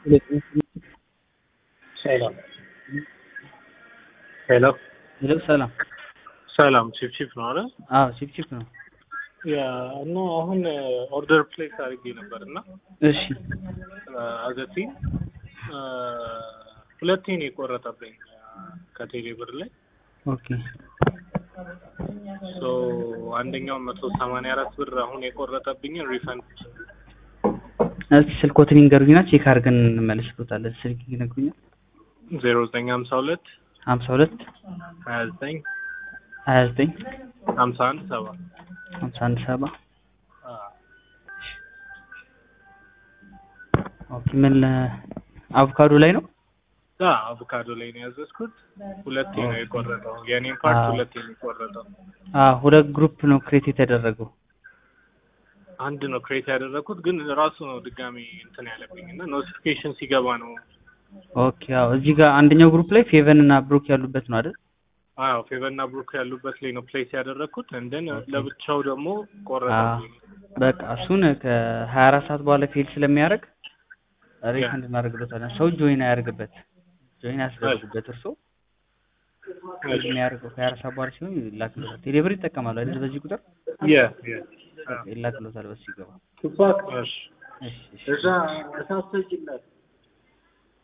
ሰላም ሄሎ ሄሎ ሰላም። ሰላም ቺፕ ቺፕ ነው አይደል? አዎ ቺፕ ቺፕ ነው። ያ እና አሁን ኦርደር ፕሌስ አድርጌ ነበር እና እሺ አዘቲ ሁለቴ ነው የቆረጠብኝ ከቴሌ ብር ላይ ኦኬ ሶ አንደኛው መቶ ሰማንያ አራት ብር አሁን የቆረጠብኝን ሪፈንድ እስቲ ስልኮትን ይንገሩኝና ቼክ አድርገን እንመለስበታለን። ስልክ ይነግሩኛል። ዜሮ ዘጠኝ ሀምሳ ሁለት ሀምሳ ሁለት ሀያ ዘጠኝ ሀያ ዘጠኝ ሀምሳ አንድ ሰባ ሀምሳ አንድ ሰባ ኦኬ ምን አቮካዶ ላይ ነው? አቮካዶ ላይ ነው ያዘዝኩት። ሁለቴ ነው የቆረጠው። የኔም ፓርት አዎ። ሁለቴ ነው የቆረጠው። አዎ ሁለት ግሩፕ ነው ክሬት የተደረገው። አንድ ነው ክሬት ያደረኩት ግን ራሱ ነው ድጋሚ እንትን ያለብኝ እና ኖቲፊኬሽን ሲገባ ነው። ኦኬ አዎ እዚህ ጋር አንደኛው ግሩፕ ላይ ፌቨን እና ብሩክ ያሉበት ነው አይደል? አዎ ፌቨር እና ብሩክ ያሉበት ላይ ነው ፕሌስ ያደረኩት። እንደን ኦኬ። ለብቻው ደግሞ አዎ ቆረጠብኝ። በቃ እሱን ከሀያ አራት ሰዓት በኋላ ፌል ስለሚያደርግ ሪፈንድ እናደርግበታለን። ሰው ጆይን አያደርግበት ጆይን ያስደርጉበት እርሶ ፌል የሚያደርገው ከሀያ አራት ሰዓት በኋላ ሲሆን ይላክሎታል። ቴሌብር ይጠቀማሉ አይደል? በዚህ ቁጥር የ የ ይላክሎታል። በሱ ይገባ። ቱፓክ እሺ እሺ እሺ እዛ እሳት ሰጪለት